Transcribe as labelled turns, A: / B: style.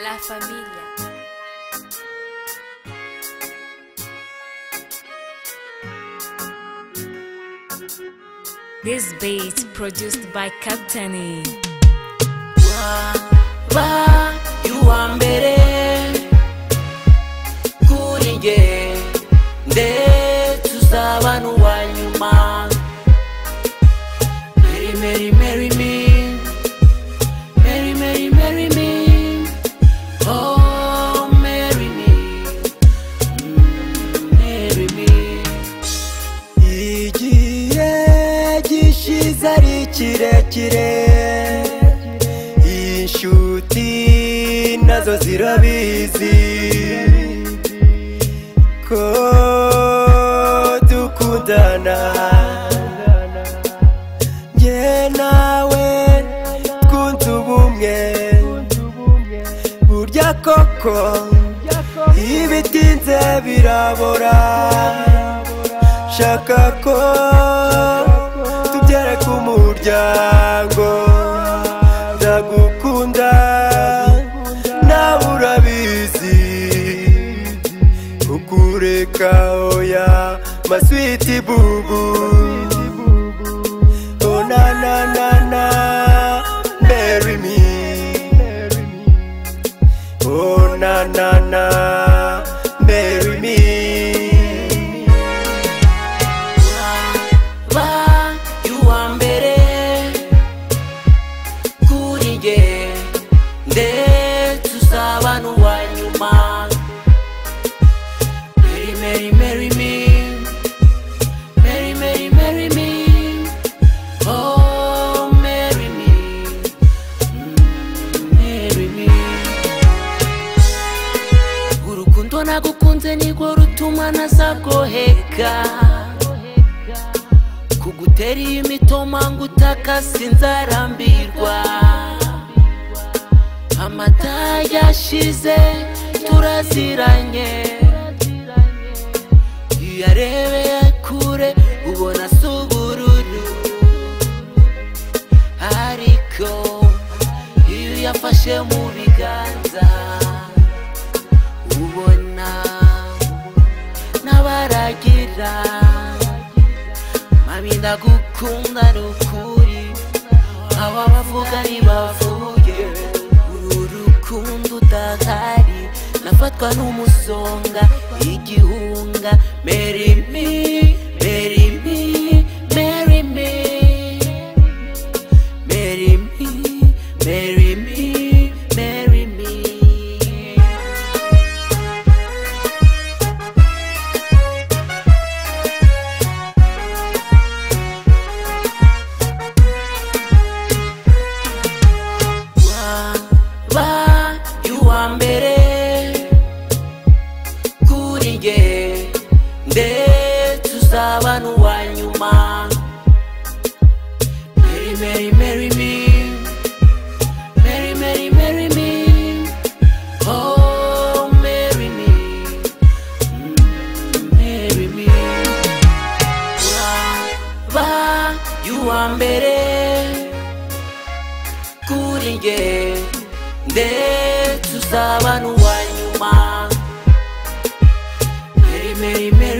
A: La familia. This beat produced by Captain.
B: Wa, wa, yuwa mbere kuri nge ndetse uzaba n'uwa nyuma Mary, Mary, Mary me Mary, Mary, Mary me Oh, Mary me Mm, Mary me igihe gishize ari kirekire inshuti nazo zirabizi ko dukundana njye nawe twunze ubumwe burya koko iyo bitinze birabora shaka ko tubyare ku muryango ndagukunda nawe urabizi kukureka oya maswiti bubu Oh, na, na, na, na, marry me. Oh na na na, marry me. Wa, you wa mbere kuri nge ndetse uzaba n'uwa nyuma Mary, Mary, Mary me Mary, Mary, Mary me Oh, Mary me Mm, Mary me urukundo nagukunze nirwo rutuma ntazagoheka kugutera iyi mitoma ngo utaka sinzarambirwa amata yashize turaziranye iyo arebeye kure ubona si ubururu ariko iyo yafashe mu biganza ubona n'abaragira mami ndagukunda ni ukuri aba bavuga ntibavuye uru rukundo udahari nafatwa n'umusonga igihunga meri mi meri mi meri mi meri mi meri mi meri mi ba yuwa mbere kuri nge ndetse uzaba n'uwa nyuma Mary, Mary, Mary me Mary, Mary, Mary me Oh, Mary me Mm, Mary me Ba yuwa mbere kuri nge ndetse uzaba n'uwa nyuma meri meri meri